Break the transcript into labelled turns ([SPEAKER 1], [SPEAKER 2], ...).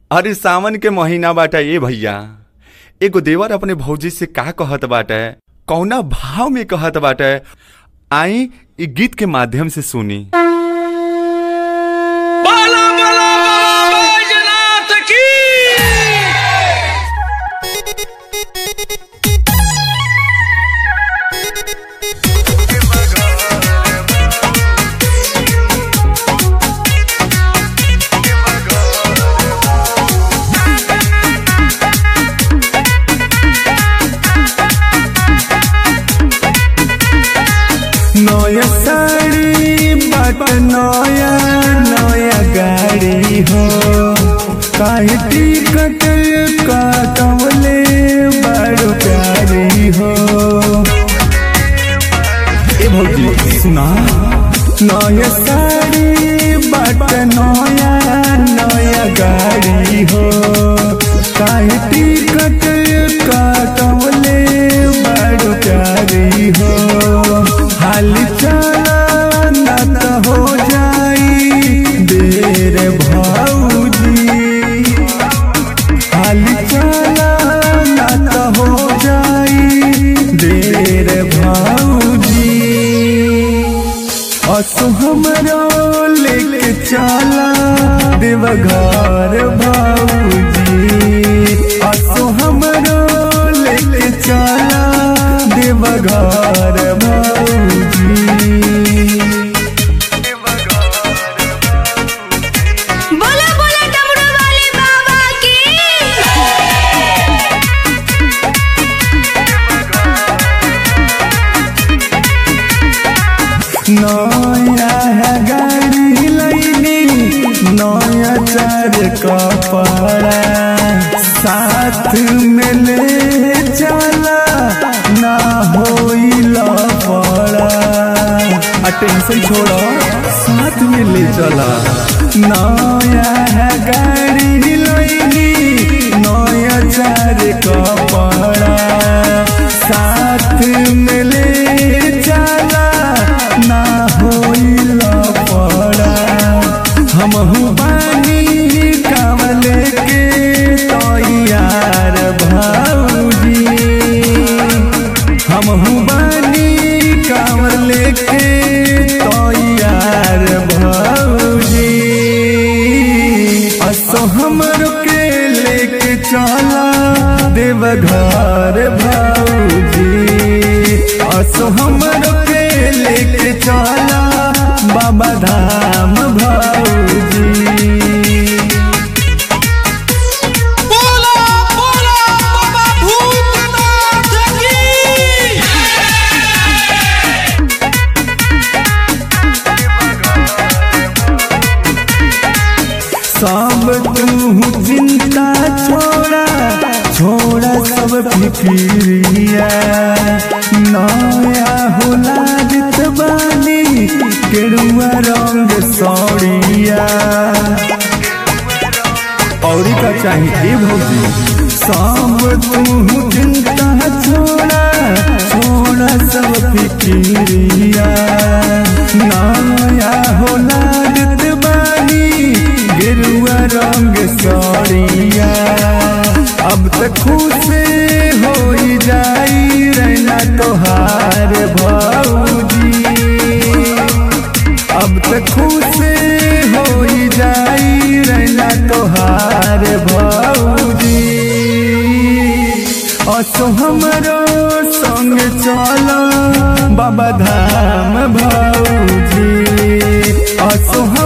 [SPEAKER 1] अरे सावन के महीना बाटे ए भैया एगो देवर अपने भौजी से का कहत बाटे कौना भाव में कहत बाटे आई इ गीत के माध्यम से सुनी
[SPEAKER 2] बाला बाला बाला बैजनाथ की
[SPEAKER 3] नया साड़ी बाट नया नया गाड़ी हो काहे टिकट काटवले बड़ प्यारी हो ए भौजी सुना नया साड़ी बाट नया नया गाड़ी हो काहे टिकट काटवले बड़ प्यारी हो हाल चला न त हो जाई देर भौजी हाल चला न त हो जाई देर भौजी असो हमरो लेके चला देवघर भौजी असो हमरो लेके चला देवघर भौजी
[SPEAKER 4] बोला बोला डमरू वाले बाबा की
[SPEAKER 3] नया है गाड़ी लैनी नया चार कपड़ा साथ में ले चला ना होइल पड़ा आ टेंशन छोड़ो साथ में ले चला नया है गाड़ी लैनी नया चार कपड़ा साथ में ले चला ना होइल पड़ा हमहू बानी कावले के तैयार भौजी हमहू बानी कावले के तैयार भौजी असो हमर के लेके चला देवघर भौजी असो हमर के लेके चला बाबा धाम भौजी
[SPEAKER 2] बोला बोला बाबा भूतनाथ की
[SPEAKER 3] सब तू चिंता छोड़ा छोड़ा सब फिक्रिया नया होला जित बानी केरुआ रंग सौड़िया औरी का चाहिए भौजी सब तू चिंता छोड़ा छोड़ा सब फिक्रिया नया होला जित बानी गिरुआ रंग सौड़िया अब तक खुश हो जाई रहना तोहार भौजी अब तक खुश हो जाई रहना तोहार भौजी असो हमरो संग चलो बाबा धाम भौजी असो